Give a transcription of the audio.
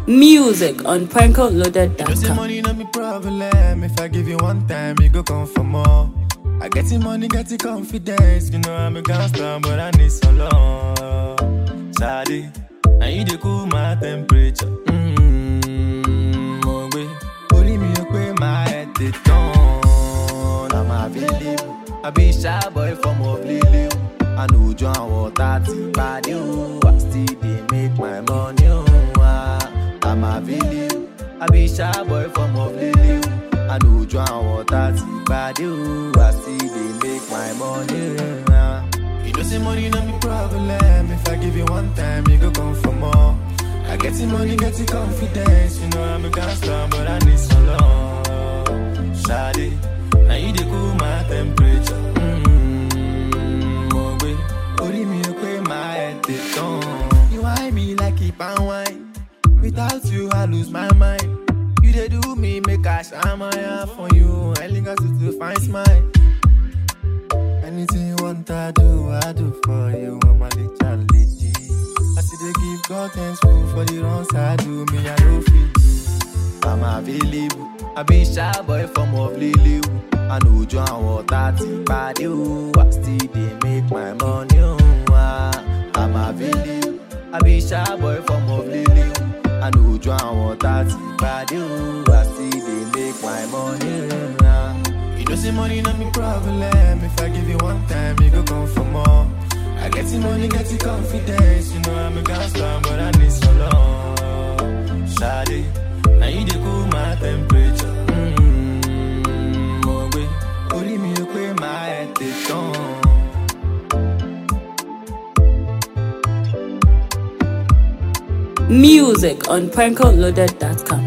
Music on You know say prankoloaded.com. money no be problem. If I give you one time, you go come for more. I get the money, get the confidence. You know I'm a gangster, but I need some love. Shadi, and you dey cool my temperature. Mmm, mo gbe. Orí mi ò pé my head dey turn. I'm available. I be shy boy from of Lily. I know John water ti pàdé o. I still dey make my money o. Ah, I'm available. I be shy boy from of Lily. I know John water ti pàdé o. I still dey make my money. Ah. You know say money no be problem. If I give you one time, you go come for more. I get the money, get the confidence. You know I'm a gangster, but I need some love. Shadi, now you dey cool my temperature. Mm, mo gbe, orí mi ò pé my head dey turn. You whine me like keep and wine. Without you, I lose my mind. You dey do me, make I shine my eye for you. I link us to find smile. Anything you want, I do, I do for you. I'm a little lady. I see they give God thanks for for the wrongs I do. Me, I don't feel do. I'm available. I be shy boy from of Lily. I know John water ti pàdé o. I still dey make my money o. Ah, I'm available. I be shy boy from of Lily. I know John water ti pàdé o. I still dey make my money. Ah. You know say money not me problem. If I give you one time, you go come for more. I get the money, get the confidence. You know I'm a gangster, but I need some love. Shadi, now you dey cool my temperature. Mm, mo gbe, orí mi ò pé my head dey turn. Music on prankoloaded.com.